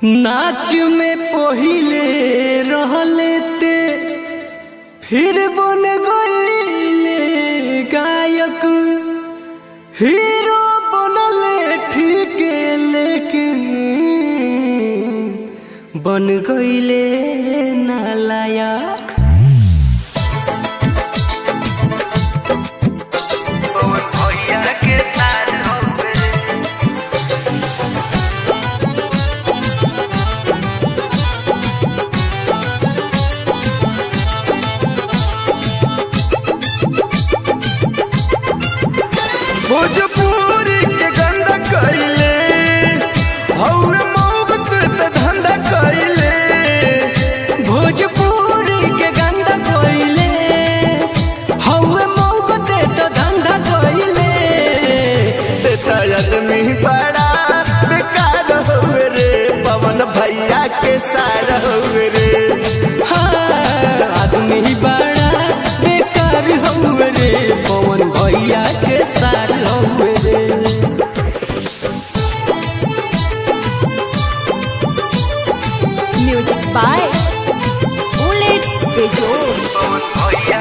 नाच में पहिले रहले ते फिर बन गईले गायक हीरो बनले ठीक लेकिन बन गईले नालायक भोजपुरी के गंदा कइले हौवे मोहब्बत त धंधा कइले भोजपुरी के गंदा कोइले हौवे मौको दे तो धंधा कोइले देता आदमी बड़ा बेकार हौवे रे पवन भैया के सार हौवे रे हाँ, आदमी बड़ा बेकार हौवे रे पवन भैया के सार हौवे रे Music by Oleg Bejo.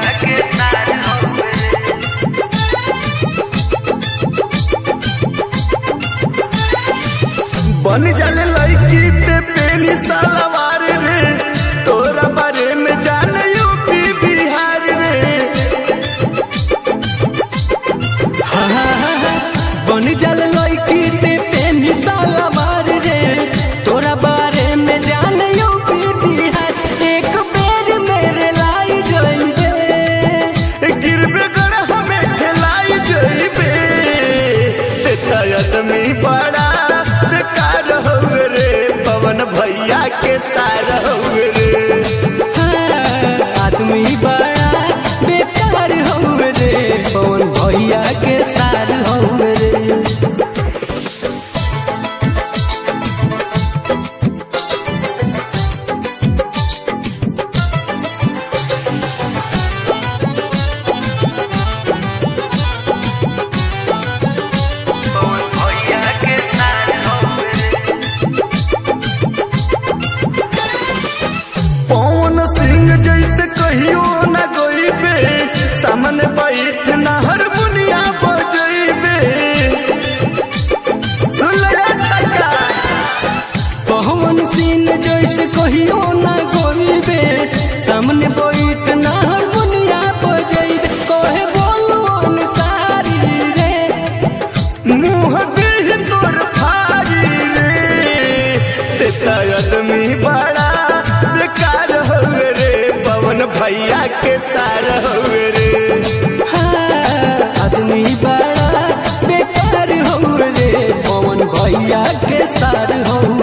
बन जाले लड़की ते पेनी सलवार रे तोरा बारे में जाने यूपी बिहार रे बन जल लड़की ते पेनी सलवार रे तोरा बारे में जान यूपी बिहार एक बेर मेरे लाई जोइबे गिरबे गड़ हमें ठेलाई जइबे देता आदमी बड़ा बेकार हौवे रे पवन भैया के सार हौवे रे हाँ, आदमी बड़ा बेकार हौवे रे पवन भैया के सार हौवे रे पवन सिंह जैसे कहियो न गइबे सामने बैठ न हारमोनिया बजइबे सुन ले टका पवन सिंह जैसे कहियो ना गोइबे सामने बैठ ना हारमोनिया बजैबे कहे बोलो अनुसारी रे मुंह देह तोर फारी रे तेता आदमी बड़ा बेकार हवे रे पवन भैया के सार हवे रे हाँ, आदमी बड़ा बेकार हो रे पवन भैया के सार हो